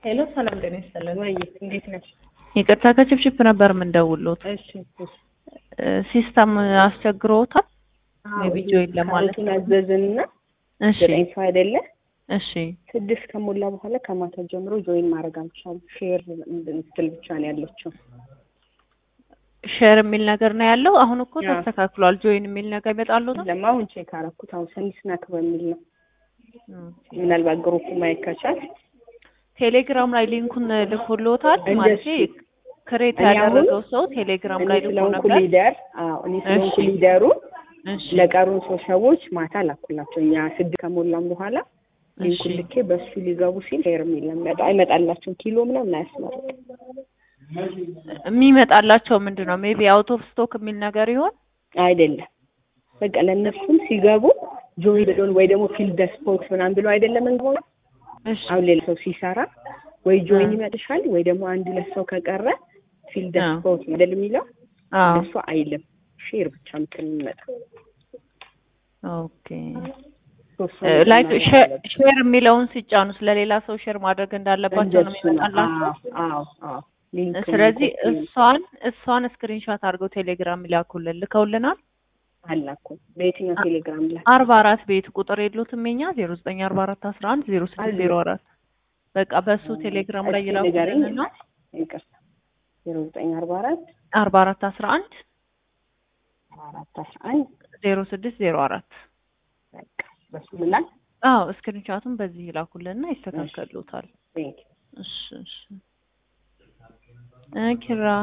ሄሎ ሰላም ጤና ይስጥልን። ወይ እንዴት ነሽ? ይቅርታ ከችፕችፕ ነበር የምንደውሉት። እሺ እሺ። ሲስተም አስቸግሮታል። ሜቢ ጆይን ለማለት ካሮቱን አዘዝንና እሺ ዘጠኝ ሰው አይደለ እሺ ስድስት ከሞላ በኋላ ከማታ ጀምሮ ጆይን ማድረግ አልቻሉም። ሼር ስትል ብቻ ነው ያለችው። ሼር የሚል ነገር ነው ያለው። አሁን እኮ አዎ። ተስተካክሏል። ጆይን የሚል ነገር ይመጣሉታል። ለማ አሁን ቼክ አረኩት። አሁን ሰኒ ስናክ በሚል ነው። ምናልባት ግሩፕ ማየት ከቻል ቴሌግራም ላይ ሊንኩን ልኮልዎታል እንደሱ። ማለት ክሬት እኔ አሁን ያደረገው ሰው ቴሌግራም እኔ ላይ ልኮ ስለሆንኩ ነበር። ሊደር አዎ እኔ ስለሆንኩ እሺ። ሊደሩ እሺ ለቀሩን ሰው ሰዎች ማታ ላኩላቸው። እኛ ስድስት ከሞላም በኋላ ሊንኩን እሺ። ልኬ በሱ ሊገቡ ሲል ሼር የሚል ነው የሚመጣው። አይመጣላቸውም ኪሎ ምናምን አያስመርጥም። የሚመጣላቸው ምንድን ነው? ሜቢ አውት ኦፍ ስቶክ የሚል ነገር ይሆን? አይደለም በቃ ለእነሱም ሲገቡ ጆይ ብሎን ወይ ደግሞ ፊልድ ስፖርት ምናምን ብሎ አይደለም እንሆነ እሺ አሁን ሌላ ሰው ሲሰራ ወይ ጆይን አ። ይመጥሻል ወይ ደግሞ አንድ ሁለት ሰው ከቀረ ፊልድ አ። ስፖርት ነው አይደል የሚለው አዎ እሱ አይልም ሼር ብቻ ምትል የሚመጣ ኦኬ ላይክ ሼር የሚለውን ሲጫኑ ስለሌላ ሰው ሼር ማድረግ እንዳለባቸው ነው የሚመጣላቸው። አዎ አዎ ሊንክ ስለዚህ እሷን እሷን ስክሪንሾት አድርገው ቴሌግራም ይላኩልን ልከውልናል። አላኩም በየትኛው ቴሌግራም ላይ አርባ አራት ቤት ቁጥር የሉትም የኛ ዜሮ ዘጠኝ አርባ አራት አስራ አንድ ዜሮ ስድስት ዜሮ አራት በቃ በሱ ቴሌግራም ላይ እስኪ ንገረኝ። ይላኩልንና ይቅርታ ዜሮ ዘጠኝ አርባ አራት አርባ አራት አስራ አንድ አራት አስራ አንድ ዜሮ ስድስት ዜሮ አራት በቃ በሱ ምላል አዎ ስክሪንሾቱን በዚህ ይላኩልንና ይስተካከሉታል። ቴንክ እሺ እሺ እ ኪራ